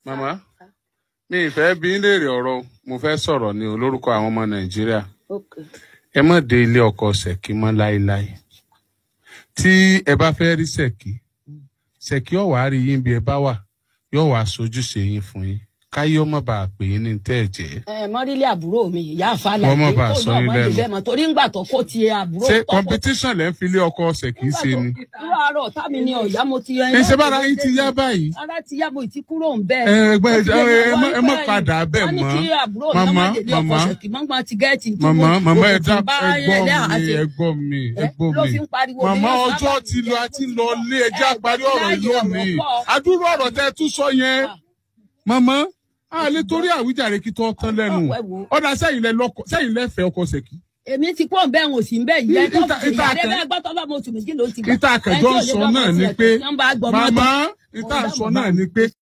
màmá mi ìfẹ́ bí ń léèrè ọ̀rọ̀ o. mo fẹ́ sọ̀rọ̀ ni o lórúkọ àwọn ọmọ nàìjíríà Okay. ẹ má dé ilé ọkọ ṣèkí mọ́ láéláé tí ẹ bá fẹ́ rí ṣèkí ṣèkí ọ̀wá rí yín bí ẹ bá wà yóò wá sojúṣe yín fún yín káyé ọmọ bá a pè yín ní tẹ́ ẹ̀ jẹ́ ẹ mọ́rílẹ̀ àbúrò mi ìyá àfàlà Wọ́n má bàa sọ yín lẹ́nu. lẹ́nu torí ńgbà tó kó ti àbúrò ṣé tọ́kọ- competition lẹ́ ń fi ilé ọkọ ṣèkí ṣe ni irú àárọ̀ tá mi ni ọ̀yá mo ti ẹ ṣe bára yín ti yá báyìí ara ti yá mo ti kúrò ń bẹ́ẹ̀. ẹ ẹgbẹ́ Ó ti ẹ lè ẹ má- ẹ má wọ́n padà bẹ́ẹ̀ wọ́n ní mọ́ kí àbúrò náà màmá má délé ọkọ màmá ṣèkì mọ́gbà ti gẹ́ẹ̀tì tí màmá mo- màmá ẹ mo dá ti bá ẹgbọ́ ẹlẹ́hàá mi ṣe. ẹgbọ́ mi Ẹ, ẹgbọ́ ló mi fi ń pariwo màmá ní ọjọ́ ọ̀sán ti lọ àti lọ lé ẹjẹ́ Ẹ, àparí ọ̀rọ̀ láyé yìí lónìí ọ̀rọ̀ pọ̀. àdúrò ọ̀rọ̀ tẹ́ ẹ tún sọ yẹn Ah. màmá a lè torí àwíjàre kí tó tán lẹ́nu Ọ̀pọ̀ ẹ̀ wò. ọ̀dà sẹ́yìn lẹ lọ́kọ sẹ́yìn lẹ fẹ́ ọkọ ṣèkí èmi ti pọ̀ bẹ́ẹ̀ ń òsì ń bẹ́ẹ̀ yẹ tó Ìta- fi ìta ìyàrá àkàn- bẹ́ẹ̀ gbọ́ tó bá mo tù mí kí ló ti gbà. ìta àkànjọ ń sọ náà ni pé màmá ìta Ọ̀dà sọ màmá náà mi. ni pé